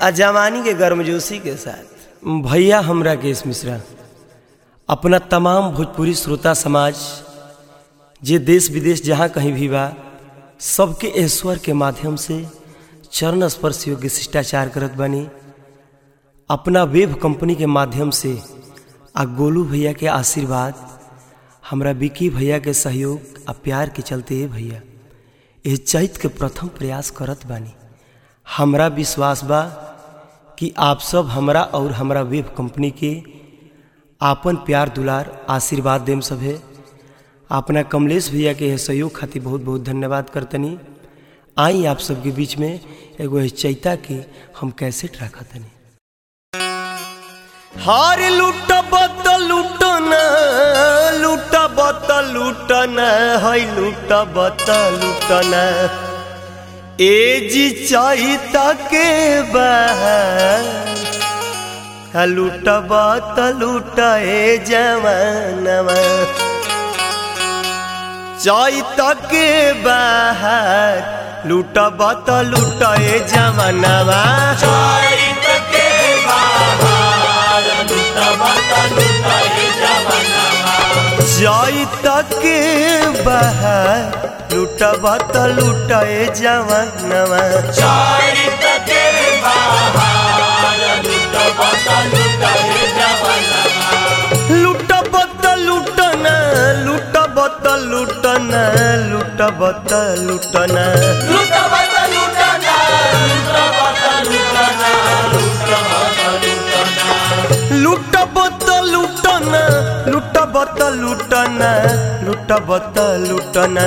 आ जवानी के गर्मजोशी के साथ भैया हमरा केश मिश्रा अपना तमाम भोजपुरी श्रोता समाज जे देश विदेश जहाँ कहीं भी बा सबके ईश्वर के माध्यम से चरण स्पर्श योग्य शिष्टाचार करत बानी अपना वेब कंपनी के माध्यम से आ गोलू भैया के आशीर्वाद हमरा विकी भैया के सहयोग आ प्यार के चलते हे भैया एह चैत के प्रथम प्रयास करत बानी हमरा विश्वास बा कि आप सब हमरा और हमरा वेब कंपनी के आपन प्यार दुलार आशीर्वाद देम सभे अपना कमलेश भैया के एह सहयोग खातिर बहुत बहुत धन्यवाद करतनी आई आप सबके बीच में एगो एह चैता के हम कैसेट रखा तनी हार लूटब त लूटन लूटब त लूटन है लूटब त लूटन ए जी चैता के बा लूटब त लूट ए जवानवा चैत के बाहर लूटब त लूट ए जवानवा चैत के बाहर लूटब त लूट ए जवानवा लूटब त लूटन लूटब त लूटन लूटब त लूटन लूटब त लूटन लूटब त लूटन लूटब त लूटन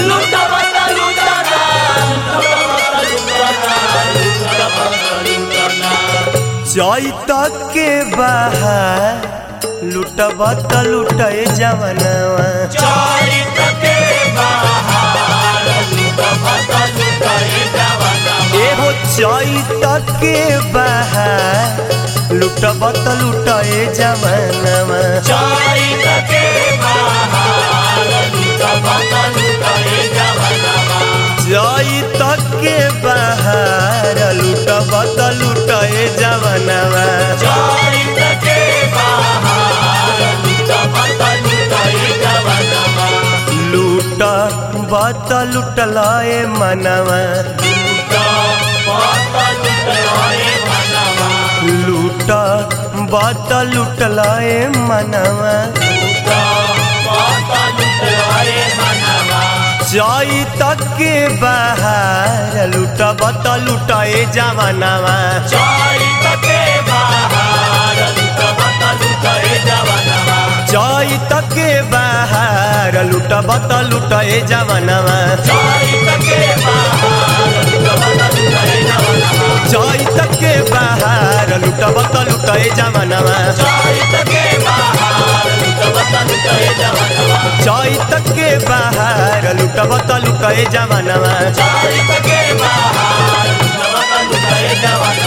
चैत के बाहर लूटब त लूट जवनवा एहो चैत के बाहर लूटब त लूट जवनवा चैत के बाहर लूटब त लूट जवनवा लूट बत लुटलाए मनवा लूट बत लुटलाए मनवा चैत के बाहर लूट बत लुटाए जवनवा चैत के बाहर लूट बत लुटाए जवनवा चैत के बाहर लूट बत लुटाए जवनवा चैत के बाहर लूट बत लुटाए जवनवा